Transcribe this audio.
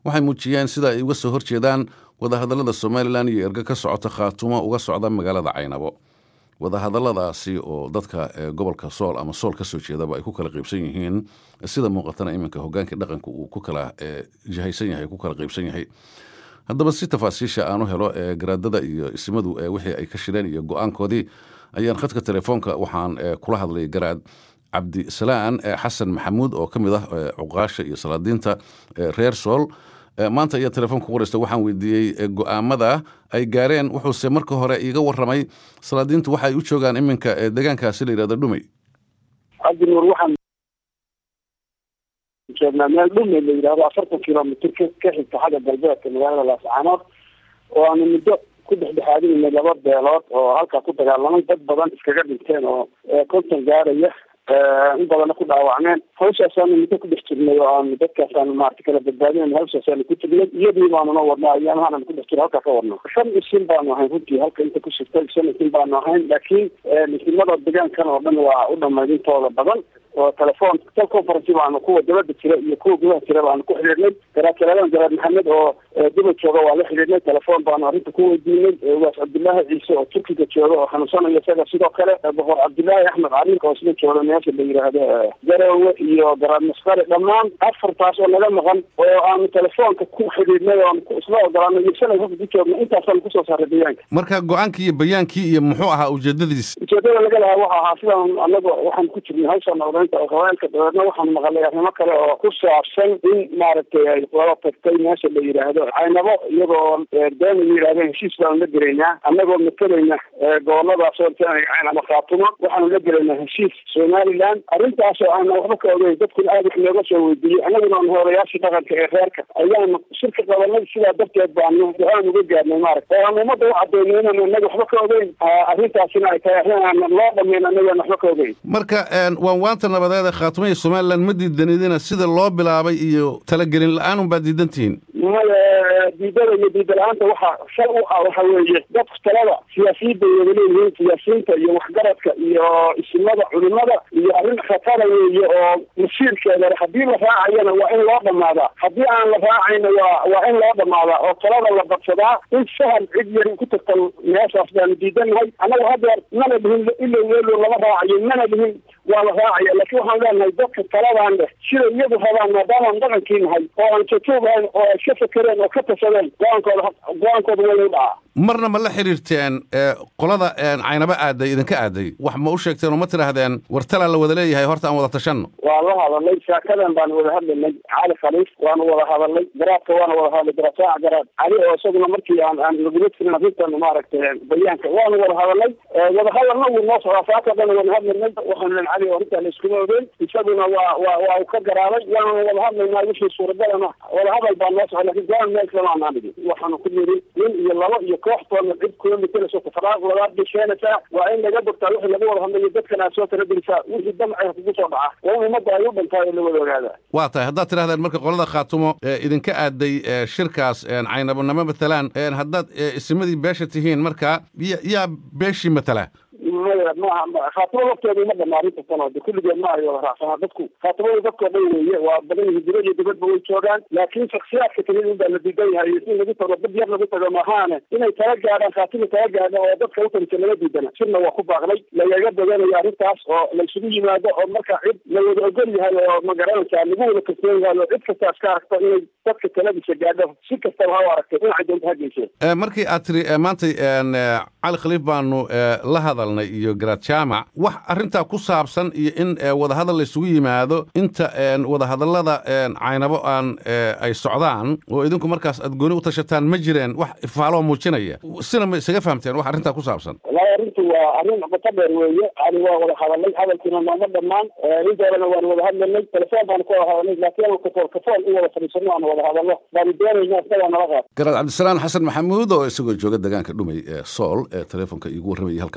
waxay muujiyeen sida ay uga soo horjeedaan wadahadallada somalilan iyo erga ka socota khaatumo uga socda magaalada caynabo wadahadalladaasi oo dadka gobolka sool ama sool ka soo jeedaba ay ku kala qaybsan yihiin sida muuqatana iminka hogaankii dhaqanka uu ku kala jihaysan yahay ku kala qaybsan yahay haddaba si tafaasiisha aan u helo garaadada iyo ismadu wixii ay ka shireen iyo go-aankoodii ayaan khadka telefoonka waxaan kula hadlay garaad cabdisalaan xasan maxamuud oo ka mid ah cuqaasha iyo salaadiinta reer sool maanta ayaa telefoonka ku wareysta waxaan weydiiyey go-aamada ay gaareen wuxuuse marka hore iiga waramay salaadiintu waxa ay u joogaan iminka deegaankaasi la yidhahdo dhumey cabdinuur waxaan joognaa meel dhumey la yidhahdo afartan kilomitr ka xigta xagga galbeedka magaalada laascaanood oo aanu muddo ku dhexdhexaadinay laba beelood oo halkaa ku dagaalamay dad badan iskaga dhinteen oo konton gaaraya in badana ku dhaawacmeen hawshaasaanu muddo ku dhex jirnay oo aanu dadkaasaanu maarata kala badbaadinayn hawshaasaanu ku jirnay iyadii baanuna wadnaa ayaamahaananu ku dhex jiro halkaa ka wadno shan isin baanu ahayn runtii halka inta ku shirtay shan isin baanu ahayn laakiin isimada deegaankan oo dhan waa u dhamayd intooda badan oo telefoon teleconferency baanu kuwa dabada jira iyo kuwa gudaha jira baanu ku xidhiidhnay garaadkaladan garaad maxamed oo dibad jooga waa la xidhiidhnay telefoon baanu arrinta ku weydiinay waas cabdillaahi ciise oo turkiga jooga oo xanuunsanaya isaga sidoo kale boqor cabdillaahi axmed cariinka oo isla jooga meesha la yidhaahdo garowe iyo garaad masqare dhammaan afartaas oo naga maqan oo aanu telefoonka ku xidhiidhnay oo aanu isla ogolaanay iyo shalay halka ku joogna intaasaanu kusoo saaray deegaanka marka go-aankii iyo bayaankii iyo muxuu ahaa ujeedadiis ujeedada laga lahaa waxa ahaa sidaan anagu waxaan ku jirnay hawshaan odaynta haweenka dabeedna waxaan maqalay arrimo kale oo ku saabsan in maaragtay ay wada tagtay meesha la yidhaahdo caynabo iyagoo daama yidhahdo heshiis baanu la gelaynaa annagoo matalayna goboladaas oo caynabo khaatumo waxaanu la gelaynaa heshiis somaliland arrintaas oo aana waxba ka ogeyn dadkuna aada wax nooga soo weydiiyey annaguna aanu hoolayaashii dhaqanka ee reerka ayaanu shirka qabanay sidaa darteed baanu go-aan uga gaarnay maaragta oo aan ummadda u cadeyno inaan anaga waxba ka ogeyn arrintaasina ay tahay arrin aan loo dhamayn anagaan waxba ka ogeyn marka waan waanta nabadeeda khaatumo iyo somaliland ma diidanidina sida loo bilaabay iyo talagelin la-aan unbaa diidantihiin maya diidada iyo diida la-aanta waxa shal u ah waxa weeye dadku talada siyaasiyadda ay wada leeyihiin siyaasiyiinta iyo waxgaradka iyo isimada culimada iyo arrin khatara weeye oo masiirkeeda haddii la raacayana waa in loo dhamaadaa haddii aan la raacayna waa waa in loo dhamaadaa oo talada la badsadaa in sahal cid yari ku tagta meeshaas baanu diidanahay annagu haddeer mana dhihin ilow weelo lama raacayo mana dhihin waa la raacaya laakiin waxaan leenahay dadka taladaan leh sida iyadu rabaan maadaamaan dhaqankii nahay oo aan jajoogahayn oo ay ka fakereen oo ka tashadeen go-aankooda go-aankooda waynu dhacaa marna ma la xiriirteen qolada caynabo aaday idinka aaday wax ma u sheegteen oo ma tidhaahdeen war talaa la wada leeyahay horta aan wada tashanno waa la hadalay saakadan baanu wada hadlaynay cali khaliif waanu wada hadalay garaadka waana wada hadlay garaadsaaca garaad cali oo isaguna markii aan aan lagula jirin arrintan maaragtay bayaanka waanu wada hadalay wada hadalna wuu noo socdaa saaka dhan wada hadlaynay waxaanu len cali oo arrintaa la iskuma ogeyn isaguna waa waa waa uu ka garaabay waanu wada hadlaynaa wixii suuragalana wada hadal baa noo socda lakin go-aan meel kale aan dhigin waxaanu ku yiri nin iyo labo iyo kooxtoona cid kuma matalayso tafaraaq labaad bay keenaysaa waa in laga bogtaa wixii lagu wada hadlayo dadkan aad soo kala gelisaa wixii damcay kugu soo dhaca waa in ummadda ay u dhantaay oo la wada ogaadaa waa tahay haddaad tidhahdeen marka qolada khaatumo idinka aaday shirkaas caynabonamo matalaan haddaad isimadii beesha tihiin marka ya yaa beeshii matala maya maaha khaatimo lafteedu ma dhama arrinta tan oo de kulligeed ma ay wada raacsanaa dadku khaatimada dadkoo dhan weeye waa badan yihiin dibad iyo dibadba way joogaan laakiin shaksiyaadka kamid un baa la diidan yahay in lagu tago dad yar lagu tago mahaane inay tala gaadhaan khaatimo tala gaadha oo dadka utamisa laga diidana sirna waa ku baaqnay lagaga badanayo arrintaas oo la isugu yimaado oo marka cid la wada ogol yahay oo magaranaysaa lagu wada kalsoon yahay oo cid kastaas ka aragto inay dadka taladiisa gaadho si kastaba ha u aragtay dhinacay doonta ha geyseen markii aad tiri maantay cali khaliif baanu la hadalnay iyo garaad jaamac wax arrintaa ku saabsan iyo in wadahadal la isugu yimaado inta wadahadallada caynabo aan ay socdaan oo idinku markaas aad gooni u tashataan ma jireen wax ifaaloo muujinaya sina ma isaga fahamteen wax arrintaa ku saabsan wallaahi arrintu waa arrin qoto dheer weeye cali waa wada hadalay hadalkiina nooma dhammaan intoodana waanu wada hadlanay telefoon baanu ku wada hadalnay laakiin kafool kafool in wada fadhiisano aanu wada hadalno baanu doonayna isagaa nala qaad garaad cabdisalaan xasan maxamuud oo isagoo jooga deegaanka dhumay ee sool ee telefoonka iigu warramayay halka